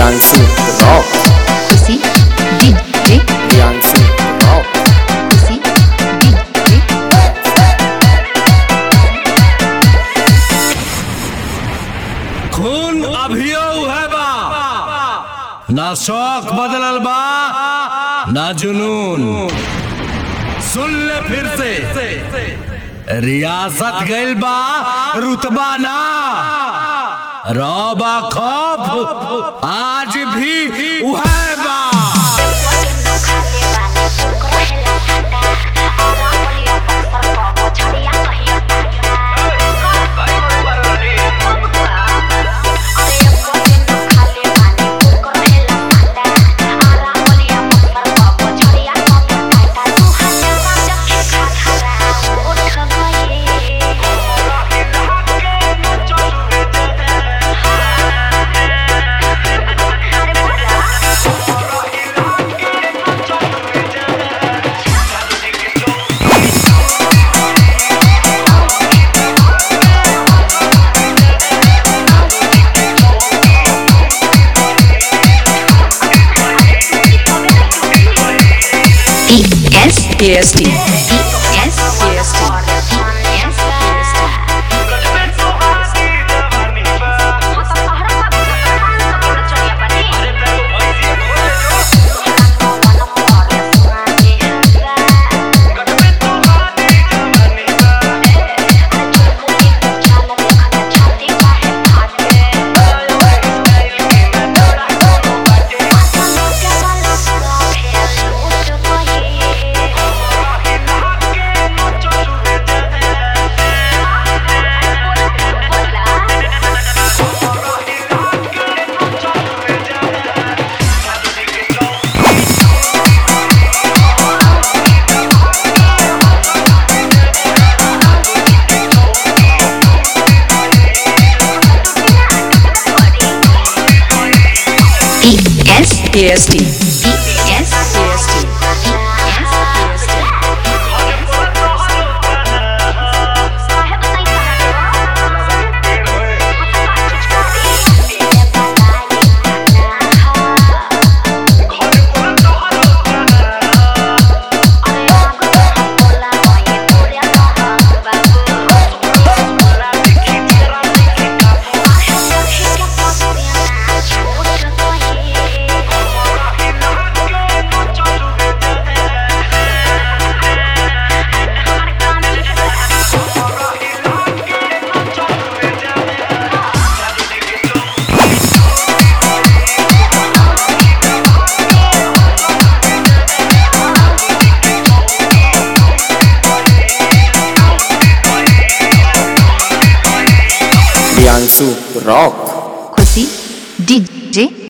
Priyansu Rock. Khushi DJ Priyansu Rock. Khushi DJ खून अभियो है बा ना शौक बदलल बा ना जुनून सुन ले फिर से रियासत गइल बा रुतबा ना रौबा खौफ आज भी उहे बा S S T S S T S S T S S T Priyansu Rock. Khushi DJ